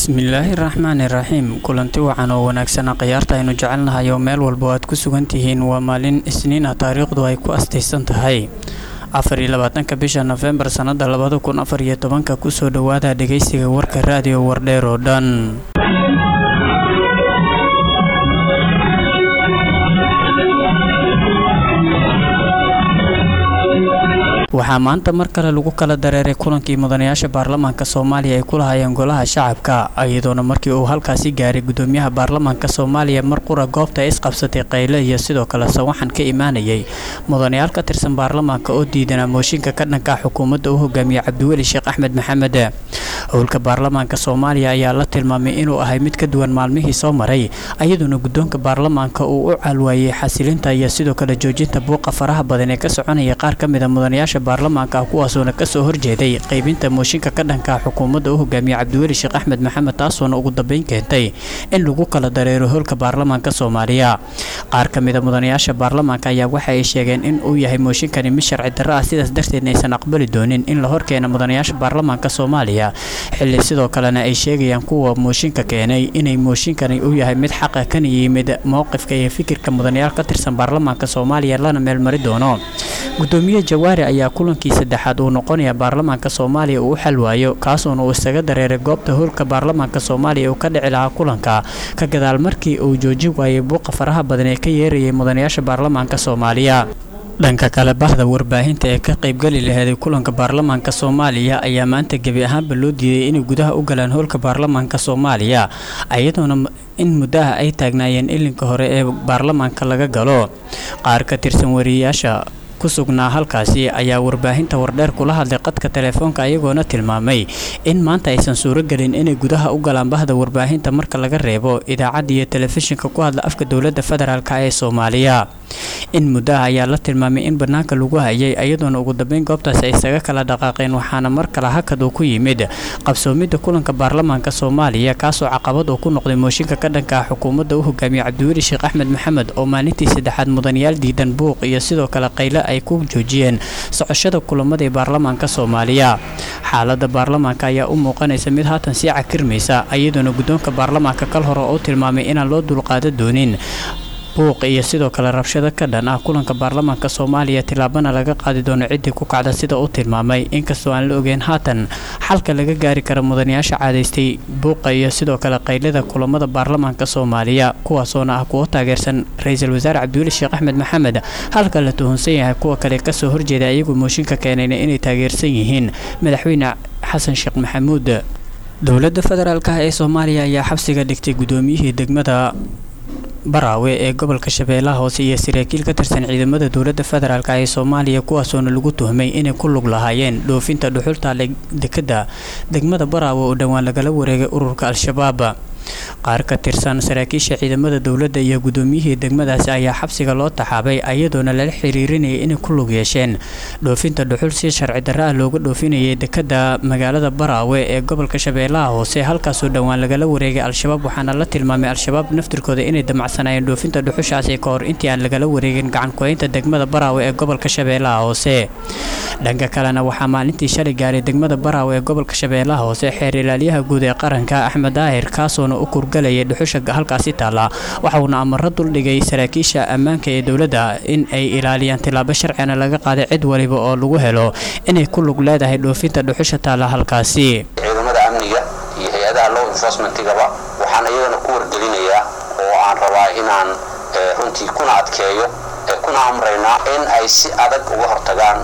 bismillaahi raxmaani raxiim kulanti wacan oo wanaagsana khiyaarta aynu jecelnahay oo meel walba aad ku sugan tihiin waa maalin isniin ah taariikhdu ay ku astaysan tahay afar iyo labaatanka bisha nofembar sannada labada kun afar iyo tobanka kusoo dhowaada dhegaysiga warka raadiyo wardheer oo dhan waxaa maanta mar kale lagu kala dareeray kulankii mudanayaasha baarlamaanka soomaaliya ay ku lahaayeen golaha shacabka iyadoona markii uu halkaasi gaaray gudoomiyaha baarlamaanka soomaaliya mar qura goobta ay isqabsatay qayle iyo sidoo kale sawaxan ka imaanayay mudanayaal ka tirsan baarlamaanka oo diidanaa mooshinka ka dhanka xukuumadda u hogaamiye cabdiweli sheekh axmed maxamed howlka baarlamaanka soomaaliya ayaa la tilmaamay inuu ahay mid ka duwan maalmihii soo maray iyadoona guddoonka baarlamaanka uu u caalwaayey xasilinta iyo sidoo kale joojinta buuqa faraha badan ee ka soconaya qaar ka mid a mudanayaasha baarlamaanka kuwaasoona kasoo horjeeday qaybinta mooshinka ka dhanka xukuumadda u hogaamiye cabdiweli sheekh axmed maxamed taasoona ugu dambeyn keentay in lagu kala dareero howlka baarlamaanka soomaaliya qaar ka mida mudanayaasha baarlamaanka ayaa waxa ay sheegeen in uu yahay mooshinkani mid sharci darro ah sidaas darteedna aysan aqbali doonin in la horkeena mudanayaasha baarlamaanka soomaaliya xilli sidoo kalena ay sheegayaan kuwa mooshinka keenay inay mooshinkani uu yahay mid xaqa kana yimid mowqifka iyo fikirka mudanayaal ka tirsan baarlamaanka soomaaliya lana meelmari doono gudoomiye jawaari ayaa kulankii saddexaad uu noqonaya baarlamaanka soomaaliya uu u xalwaayo kaasuona uu isaga dareeray goobta howlka baarlamaanka soomaaliya uu ka dhici lahaa kulanka ka gadaal markii uu joojin waayay buuqa faraha badan ee ka yeerayay mudanayaasha baarlamaanka soomaaliya dhanka kale bahda warbaahinta ee ka qaybgeli laheeday kulanka baarlamaanka soomaaliya ayaa maanta gebi ahaanba loo diiday inay gudaha u galaan howlka baarlamaanka soomaaliya iyadoona in muddaha ay taagnaayeen ilinka hore ee baarlamaanka laga galo qaar ka tirsan wariyayaasha ku sugnaa halkaasi ayaa warbaahinta wardheer kula hadlay qadka telefoonka ayagoona tilmaamay in maanta aysan suuragelin inay gudaha u galaan bahda warbaahinta marka laga reebo idaacadda iyo telefishinka ku hadla afka dowladda federaalk ee soomaaliya in muddaha ayaa la tilmaamay in bannaanka lagu hayay iyadoona ugu dambeyn goobtaasi ay isaga kala dhaqaaqeen waxaana mar kale hakad uu ku yimid qabsoomidda kulanka baarlamaanka soomaaliya kaasoo caqabad uu ku noqday mooshinka ka dhanka xukuumadda u hogaamiye cabdiweli sheekh axmed maxamed oo maalintii saddexaad mudanayaal diidan buuq iyo sidoo kale qayle ay ku joojiyeen socoshada kulamada ee baarlamaanka soomaaliya xaaladda baarlamaanka ayaa u muuqanaysa mid haatan sii cakirmaysa iyadoona guddoonka baarlamaanka kal hore oo tilmaamay inaan loo dulqaada doonin buuq iyo sidoo kale rabshado ka dhan ah kulanka baarlamaanka soomaaliya tilaabana laga qaadi doono ciddii ku kacda sida uu tilmaamay inkastoo aan la ogeyn haatan xalka laga gaari kara mudanayaasha caadaystay buuqa iyo sidoo kale qaylada kulamada baarlamaanka soomaaliya kuwaasoona ah kuwo taageersan ra-iisul wasaare cabdiweli sheekh axmed maxamed halka la tuhunsan yahay kuwa kale kasoo horjeeda iyagu mooshinka keenayna inay taageersan yihiin madaxweyne xasan sheekh maxamuud dowladda federaalk ee soomaaliya ayaa xabsiga dhigtay gudoomiyihii degmada baraawe ee gobolka shabeellaha hoose iyo saraakiil ka tirsan ciidamada dowladda federaalk ee soomaaliya kuwaasoona lagu tuhmay inay ku lug lahaayeen dhoofinta dhuxulta dekadda degmada baraawe oo dhowaan lagala wareegay ururka al-shabaab qaar ka tirsan saraakiisha ciidamada dowladda iyo gudoomiyihii degmadaasi ayaa xabsiga loo taxaabay iyadoona lala xiriirinayay inay ku lug yeesheen dhoofinta dhuxul si sharci darro ah looga dhoofinayay dekadda magaalada baraawe ee gobolka shabeellaha hoose halkaasoo dhowaan lagala wareegay al-shabaab waxaana la tilmaamay al-shabaab naftirkooda inay damacsanayeen dhoofinta dhuxushaasi ka hor intii aan lagala wareegin gacankuhaynta degmada baraawe ee gobolka shabeellaha hoose dhanka kalena waxaa maalintii shalay gaaray degmada baraawe ee gobolka shabeellaha hoose xeer ilaalyaha guud ee qaranka axmed daahir kaasoona u kurgalayay dhuxusha halkaasi taalla waxauna amaro duldhigay saraakiisha ammaanka ee dowladda in ay ilaaliyaan tilaabo sharcina laga qaaday cid waliba oo lagu helo inay ku lug leedahay dhoofinta dhuxusha taalla halkaasi ciidamada amniga iyo hay-adaha law enforcementigaba waxaan iyagana ku wargelinayaa oo aan rabaa inaan runtii kuna adkeeyo kuna amraynaa in ay si adag uga hortagaan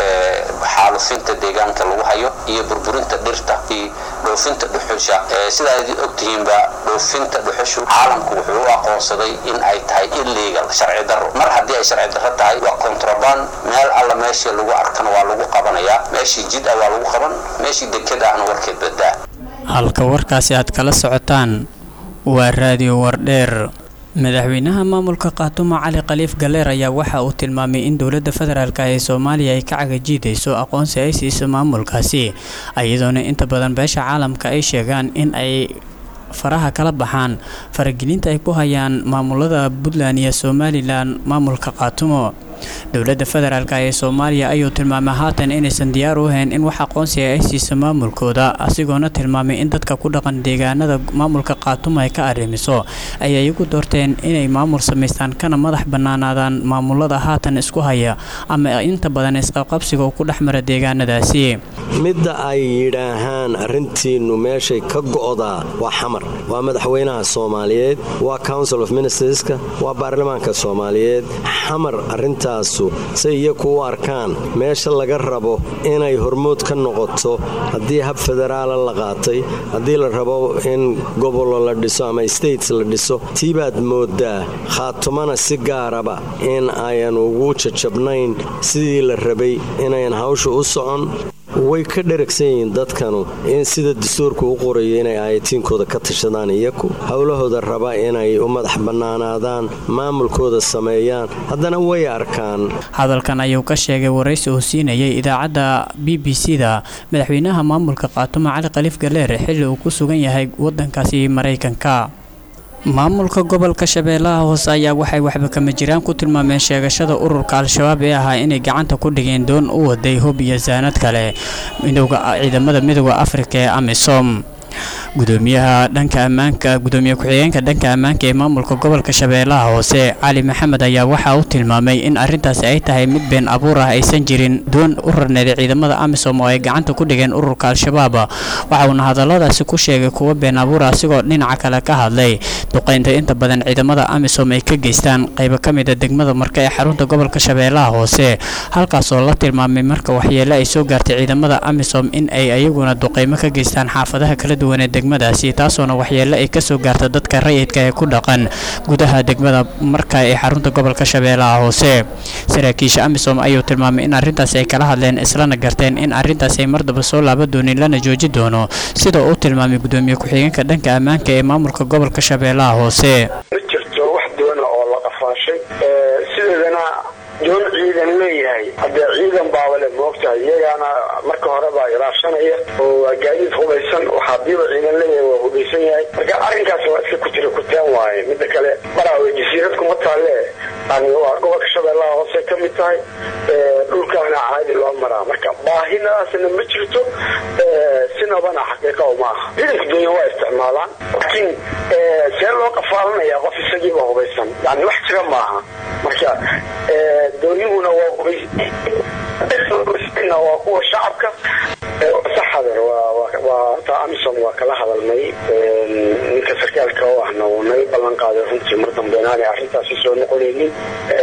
xaalufinta deegaanka lagu hayo iyo burburinta dhirta iyo dhoofinta dhuxusha sidaa idin ogtihiinba dhoofinta dhuxushu caalamku wuxuu u aqoonsaday in ay tahay illegal sharci darro mar haddii ay sharci darro tahay waa contraband meel alla meeshii lagu arkana waa lagu qabanayaa meeshii jid ah waa lagu qaban meeshii dekada ahna warkeed badaa halka warkaasi aad kala socotaan waa raadiyo wardheer madaxweynaha maamulka qaatumo cali khaliif galeer ayaa waxa uu tilmaamay in dowladda federaalk ee soomaaliya ay ka cagajiidayso aqoonsi ay siiso maamulkaasi iyadoona inta badan beesha caalamka ay sheegaan in ay faraha kala baxaan faragelinta ay ku hayaan maamulada puntland iyo somalilan maamulka qaatumo dowladda federaalk ee soomaaliya ayuu tilmaamay haatan inaysan diyaar u ahayn in wax aqoonsiga ay siiso maamulkooda asigoona tilmaamay in dadka ku dhaqan deegaanada maamulka qaatumo ay ka arrimiso ay iyagu doorteen inay maamul samaystaan kana madax bannaanaadaan maamulada haatan isku haya ama inta badan isqabqabsiga uu ku dhex mara deegaanadaasi midda ay yidhaahaan arrintiinnu meeshay ka go'daa waa xamar waa madaxweynaha soomaaliyeed waa council of ministerska waa baarlamaanka soomaaliyeed xamar arrintaasu say iyaku u arkaan meesha laga rabo inay hormood ka noqoto haddii hab federaala la qaatay haddii la rabo in gobolo la dhiso ama states la dhiso tiibaad moodaa khaatumana si gaaraba in ayan ugu jajabnayn sidii la rabay inayan hawsha u socon way ka dheragsan yihiin dadkanu in sida dastuurka u qorayo inay aayatiinkooda ka tashadaan iyaku howlahooda raba inay u madax bannaanaadaan maamulkooda sameeyaan haddana way arkaan hadalkan ayuu ka sheegay waraysi uu siinayay idaacadda b b c da madaxweynaha maamulka qaatumo cali khaliif galeer xilli uu ku sugan yahay wadankaasi maraykanka maamulka gobolka shabeellaha hoose ayaa waxay waxba kama jiraan ku tilmaameen sheegashada ururka al-shabaab ee ahaa inay gacanta ku dhigeen doon u waday hub iyo saanad kale ciidamada midooda afrika ee amisom gudoomiyaha dhanka ammaanka gudoomiye ku-xigeenka dhanka ammaanka ee maamulka gobolka shabeellaha hoose cali maxamed ayaa waxa uu tilmaamay in arrintaasi ay tahay mid been abuur ah aysan jirin doon u rarneeday ciidamada amisom oo ay gacanta ku dhigeen ururka al-shabaab waxa uuna hadalladaasi ku sheegay kuwa been abuur ah asigoo dhinaca kale ka hadlay duqaynta inta badan ciidamada amisom ay ka geystaan qaybo ka mid a degmada marka ee xarunta gobolka shabeellaha hoose halkaasoo la tilmaamay marka waxyeele ay soo gaartay ciidamada amisom in ay ayaguna duqaymo ka geystaan xaafadaha kala duwan ee degmadaasi taasoona waxyeele ay kasoo gaarta dadka rayidka ee ku dhaqan gudaha degmada marka ee xarunta gobolka shabeellaha hoose saraakiisha amisom ayuu tilmaamay in arrintaasi ay kala hadleen islana garteen in arrintaasi ay mardaba soo laaba doonin lana jooji doono sida uu tilmaamay gudoomiye ku-xigeenka dhanka ammaanka ee maamulka gobolka shabeellaha hoose ma jirto wax doona oo la qafaashay sideedana doon ciidan leeyahay haddee ciidan baabale moogtahay iyagaana marka horeba ilaashanaya oo waa gaadiid hubaysan waxaadiiba ciidan leeyahay waa hubaysan yahay marka arrinkaas waa iska kutira kutaan waaye midda kale maraawe jasiirad kuma taalle yani waa gobolka shabeellaha hoose ka mid tahay dhulkaana caadi loo maraa marka baahinaasna ma jirto sinabana xaqiiqa uma aha ciidanka dunya waa isticmaalaan laakiin see loo qafaalanaya qof isagiiba hubaysan yani wax jira maaha marka doonihuna waa kuwa shacabka saxader waa amisom waa kala hadalnay ninka sarkaalka oo ahna uu naga ballan qaaday runtii mar dambe inaanay arrintaasi soo noqonaynin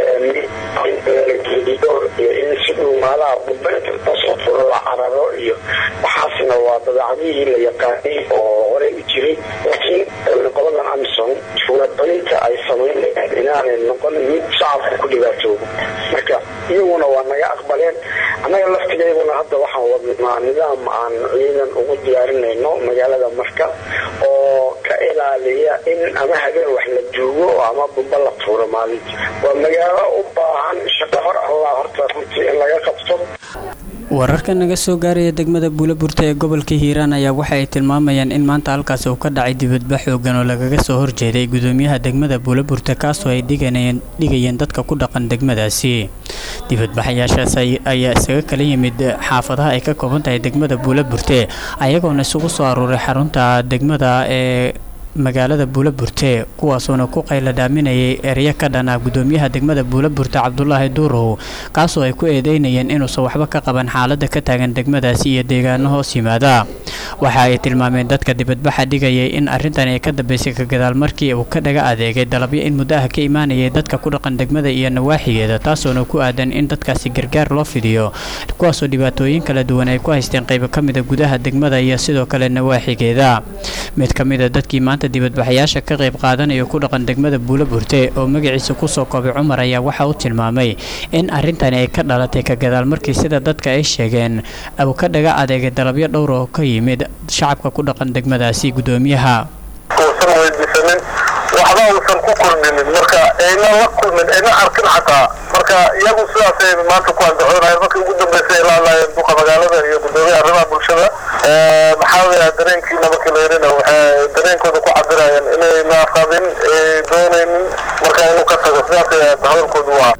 in si dhuumaalaha bubayntasoo la cararo iyo waxaasna waa dabeecadihii la yaqaanay oo horey u jiray laakiin qoladan amisom suurabalinta ay samaynayaan inaanay noqon mid shacabka ku dhibaatoobo marka iyaguna waa naga aqbaleen annaga laftigeyduna hadda waxaan wadnaa nidaam aan ciidan ugu diyaarinayno magaalada marka oo ka ilaaliya in ama habeen wax la duugo ama bumba la tuuro maalintii waa magaalo u baahan shaqo hor allah horta runtii in laga qabto wararka naga soo gaaraya degmada buulaburta ee gobolka hiiraan ayaa waxa ay tilmaamayaan in maanta halkaasi uu ka dhacay dibadbax xoogan oo lagaga soo horjeeday gudoomiyaha degmada buulaburta kaasoo ay dhigayeen dadka ku dhaqan degmadaasi dibadbaxayaashaas ayaa isaga kala yimid xaafadaha ay ka kooban tahay degmada buulaburte ayagoona isugu soo aruuray xarunta degmada ee magaalada buulaburte kuwaasoona ku qayla dhaaminayay ereyo ka dhana gudoomiyaha degmada buulaburte cabdulaahi duurow kaasoo ay ku eedeynayeen inuusan waxba ka qaban xaalada ka taagan degmadaasi iyo deegaano hoos yimaada waxa ay tilmaameen dadka dibadbaxa dhigayay in arrintan ay ka dambeysay ka gadaal markii uu ka dhaga adeegay dalabyo in muddo ah ka imaanayay dadka ku dhaqan degmada iyo nawaaxigeeda taasoona ku aadan in dadkaasi gargaar loo fidiyo kuwaasoo dhibaatooyin kala duwan ay ku haysteen qaybo ka mida gudaha degmada iyo sidoo kale nawaaxigeeda mid ka mida dadkii maanta dibadbaxayaasha ka qayb qaadanaya ku dhaqan degmada buulaburte oo magaciisa kusoo koobay cumar ayaa waxa uu tilmaamay in arrintani ay ka dhalatay ka gadaal markii sida dadka ay sheegeen uu ka dhaga adeegay dalabyo dhowr oo ka yimid shacabka ku dhaqan degmadaasi gudoomiyaha uusan weydiisanin waxba uusan ku kordhinin marka ayna la kulmin ayna arkin xataa marka iyagu sidaasay maanta ku andacoonayeen markii ugu dambeysay ay la hadlaayeen duqa magaalada iyo gudoomiyaha arrimaha bulshada maxaa weeyaa dareenkiina markii la yarina waxay dareenkooda ku cabirayeen inayna qabin doonaynin marka inuu ka tago sidaas hadalkoodu waa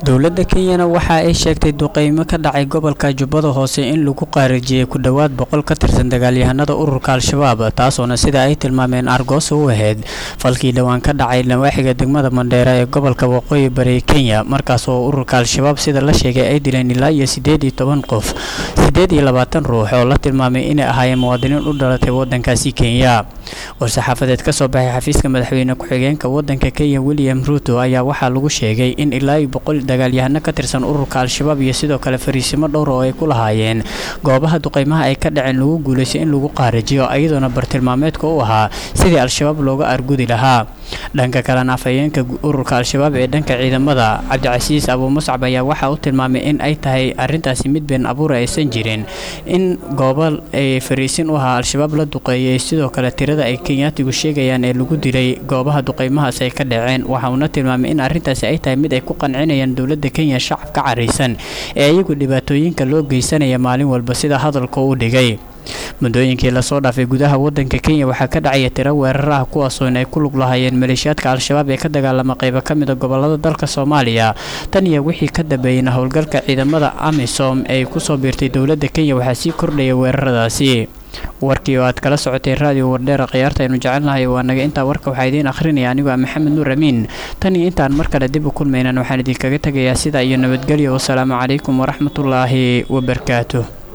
dowladda kenyana waxa ay sheegtay duqeymo ka dhacay gobolka jubbada hoose in lagu qaarijiyey ku dhowaad boqol ka tirsan dagaalyahanada ururka al-shabaab taasoona sida ay tilmaameen argoosa u ahayd falkii dhowaan ka dhacay nawaaxiga degmada mandheera ee gobolka waqooyi bari kenya markaas oo ururka al-shabaab sida la sheegay ay dileen ilaa iyo siddeed iyo toban qof siddeed iyo labaatan ruux oo la tilmaamay inay ahaayeen muwaadiniin u dhalatay waddankaasi kenya war-saxaafadeed ka soo baxay xafiiska madaxweyne ku-xigeenka waddanka kenya william ruto ayaa waxaa lagu sheegay in ilaa iyo boqol dagaalyahano ka tirsan ururka al-shabaab iyo sidoo kale fariisimo dhowr oo ay ku lahaayeen goobaha duqeymaha ay ka dhaceen lagu guulaystay in lagu qaarajiyo iyadoona bartilmaameedka u ahaa sidii al-shabaab looga argudi lahaa dhanka kalena afhayeenka ururka al-shabaab ee dhanka ciidamada cabdicasiis abuu muscab ayaa waxaa u tilmaamay in ay tahay arintaasi mid been abuura aysan jirin in goobo ay fariisin u ahaa al-shabaab la duqeeyay sidoo kale tirada ay kenyaatigu sheegayaan ee lagu dilay goobaha duqeymahaas ay ka dhaceen waxa uuna tilmaamay in arrintaasi ay tahay mid ay ku qancinayaan dowladda kenya shacabka caraysan ee iyagu dhibaatooyinka loo geysanaya maalin walba sida hadalka u dhigay muddooyinkii lasoo dhaafay gudaha waddanka kenya waxaa ka dhacaya tiro weerar ah kuwaasoo in ay ku lug lahaayeen maleeshiyaadka al-shabaab ee ka dagaalama qaybo ka mid a gobolada dalka soomaaliya tan iyo wixii ka dambeeyeyna howlgalka ciidamada amisom ee kusoo biirtay dowladda kenya waxaa sii kordhaya weeraradaasi warkii oo aad kala socotay raadiyo wardheera khiyaarta aynu jecelnahay waa naga intaa warka waxaa idiin akhrinaya anigoo ah maxamed nuur amiin tan iyo intaan mar kale dib u kulmaynan waxaan idinkaga tegayaa sidaa iyo nabadgelyo wasalaamu calaykum waraxmatullaahi wabarakaatuh